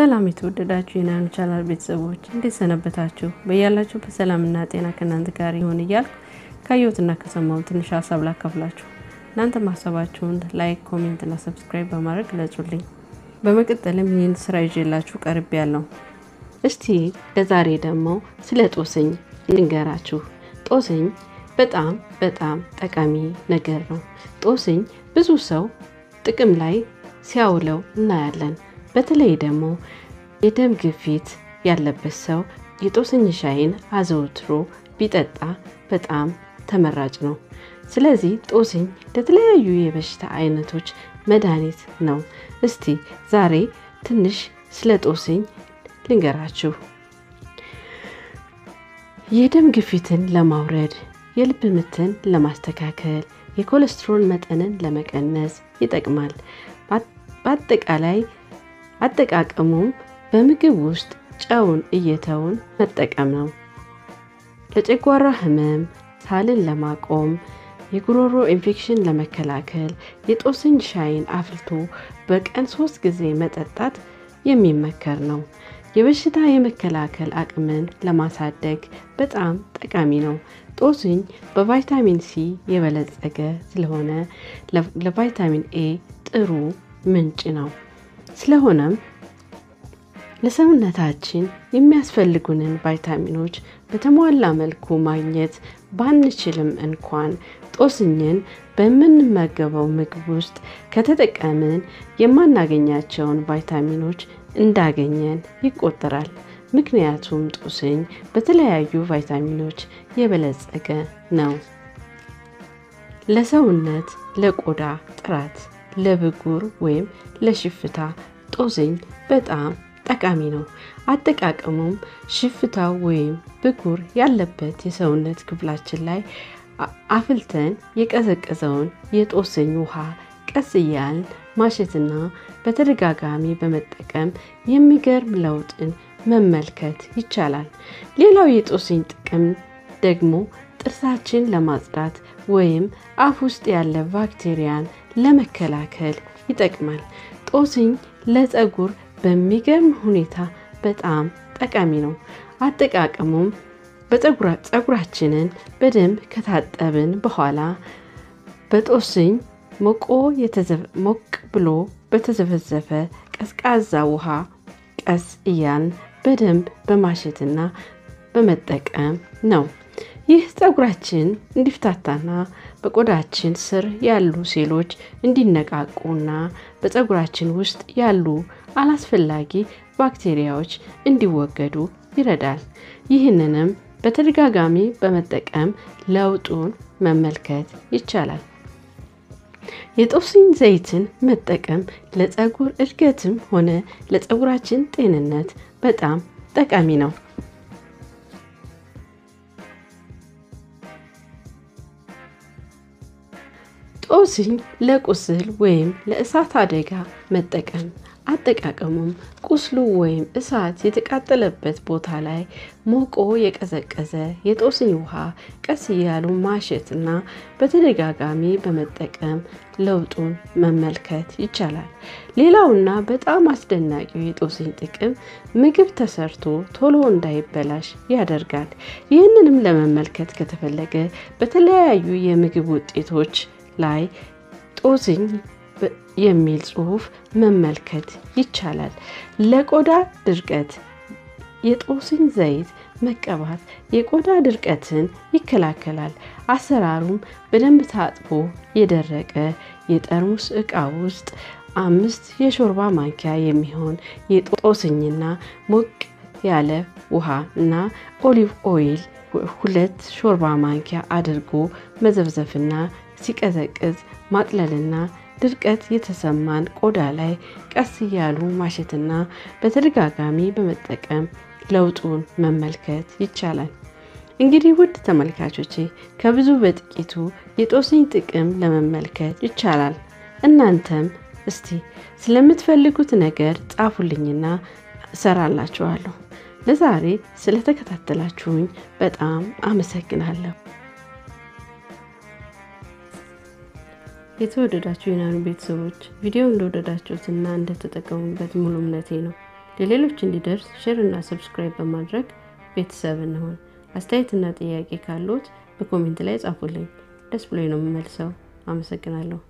ሰላም የተወደዳችሁ የናኑ ቻናል ቤተሰቦች እንዴት ሰነበታችሁ? በያላችሁ በሰላምና ጤና ከእናንተ ጋር ይሁን እያልኩ ካየሁትና ከሰማሁ ትንሽ ሀሳብ ላካፍላችሁ። እናንተ ማሰባችሁን ላይክ፣ ኮሜንት እና ሰብስክራይብ በማድረግ ግለጹልኝ። በመቀጠልም ይህን ስራ ይዤላችሁ ቀርብ ያለው እስቲ ለዛሬ ደግሞ ስለ ጦስኝ እንንገራችሁ። ጦስኝ በጣም በጣም ጠቃሚ ነገር ነው። ጦስኝ ብዙ ሰው ጥቅም ላይ ሲያውለው እናያለን። በተለይ ደግሞ የደም ግፊት ያለበት ሰው የጦስኝ ሻይን አዘውትሮ ቢጠጣ በጣም ተመራጭ ነው። ስለዚህ ጦስኝ ለተለያዩ የበሽታ አይነቶች መድኃኒት ነው። እስቲ ዛሬ ትንሽ ስለ ጦስኝ ልንገራችሁ። የደም ግፊትን ለማውረድ፣ የልብ ምትን ለማስተካከል፣ የኮሌስትሮል መጠንን ለመቀነስ ይጠቅማል። በአጠቃላይ አጠቃቀሙም በምግብ ውስጥ ጨውን እየተውን መጠቀም ነው። ለጨጓራ ህመም፣ ሳልን ለማቆም፣ የጉሮሮ ኢንፌክሽን ለመከላከል የጦስኝ ሻይን አፍልቶ በቀን ሶስት ጊዜ መጠጣት የሚመከር ነው። የበሽታ የመከላከል አቅምን ለማሳደግ በጣም ጠቃሚ ነው። ጦስኝ በቫይታሚን ሲ የበለጸገ ስለሆነ ለቫይታሚን ኤ ጥሩ ምንጭ ነው። ስለሆነም ለሰውነታችን የሚያስፈልጉንን ቫይታሚኖች በተሟላ መልኩ ማግኘት ባንችልም እንኳን ጦስኝን በምንመገበው ምግብ ውስጥ ከተጠቀምን የማናገኛቸውን ቫይታሚኖች እንዳገኘን ይቆጠራል። ምክንያቱም ጦስኝ በተለያዩ ቫይታሚኖች የበለጸገ ነው። ለሰውነት፣ ለቆዳ ጥራት፣ ለብጉር ወይም ለሽፍታ ጦስኝ በጣም ጠቃሚ ነው። አጠቃቀሙም ሽፍታው ወይም ብጉር ያለበት የሰውነት ክፍላችን ላይ አፍልተን የቀዘቀዘውን የጦስኝ ውሃ ቀስ እያልን ማሸትና በተደጋጋሚ በመጠቀም የሚገርም ለውጥን መመልከት ይቻላል። ሌላው የጦስኝ ጥቅም ደግሞ ጥርሳችን ለማጽዳት ወይም አፍ ውስጥ ያለ ባክቴሪያን ለመከላከል ይጠቅማል። ጦስኝ ለፀጉር በሚገርም ሁኔታ በጣም ጠቃሚ ነው። አጠቃቀሙም ፀጉራችንን በደንብ ከታጠብን በኋላ በጦስኝ ሞቅ ብሎ በተዘፈዘፈ ቀዝቃዛ ውሃ ቀስ እያልን በደንብ በማሸትና በመጠቀም ነው። ይህ ፀጉራችን እንዲፍታታና በቆዳችን ስር ያሉ ሴሎች እንዲነቃቁና በፀጉራችን ውስጥ ያሉ አላስፈላጊ ባክቴሪያዎች እንዲወገዱ ይረዳል። ይህንንም በተደጋጋሚ በመጠቀም ለውጡን መመልከት ይቻላል። የጦስኝ ዘይትን መጠቀም ለፀጉር እድገትም ሆነ ለፀጉራችን ጤንነት በጣም ጠቃሚ ነው። ጦስኝ ለቁስል ወይም ለእሳት አደጋ መጠቀም አጠቃቀሙም ቁስሉ ወይም እሳት የተቃጠለበት ቦታ ላይ ሞቆ የቀዘቀዘ የጦስኝ ውሃ ቀስ እያሉ ማሸትና በተደጋጋሚ በመጠቀም ለውጡን መመልከት ይቻላል። ሌላውና በጣም አስደናቂው የጦስኝ ጥቅም ምግብ ተሰርቶ ቶሎ እንዳይበላሽ ያደርጋል። ይህንንም ለመመልከት ከተፈለገ በተለያዩ የምግብ ውጤቶች ላይ ጦስኝ የሚል ጽሑፍ መመልከት ይቻላል። ለቆዳ ድርቀት የጦስኝ ዘይት መቀባት የቆዳ ድርቀትን ይከላከላል። አሰራሩም በደንብ ታጥቦ የደረቀ የጠርሙስ ዕቃ ውስጥ አምስት የሾርባ ማንኪያ የሚሆን የጦስኝና ሞቅ ያለ ውሃ እና ኦሊቭ ኦይል ሁለት ሾርባ ማንኪያ አድርጎ መዘፍዘፍና ሲቀዘቅዝ ማጥለልና ድርቀት የተሰማን ቆዳ ላይ ቀስ እያሉ ማሸትና በተደጋጋሚ በመጠቀም ለውጡን መመልከት ይቻላል። እንግዲህ ውድ ተመልካቾቼ ከብዙ በጥቂቱ የጦስኝ ጥቅም ለመመልከት ይቻላል። እናንተም እስቲ ስለምትፈልጉት ነገር ጻፉልኝና እሰራላችኋለሁ። ለዛሬ ስለተከታተላችሁኝ በጣም አመሰግናለሁ። የተወደዳችሁ የናኑ ቤተሰቦች ቪዲዮ እንደወደዳችሁትና እንደተጠቀሙበት ሙሉ እምነቴ ነው። ለሌሎች እንዲደርስ ሼር እና ሰብስክራይብ በማድረግ ቤተሰብ እንሆን። አስተያየትና ጥያቄ ካሉት በኮሜንት ላይ ጻፉልኝ። ደስ ብሎኝ ነው የምመልሰው። አመሰግናለሁ።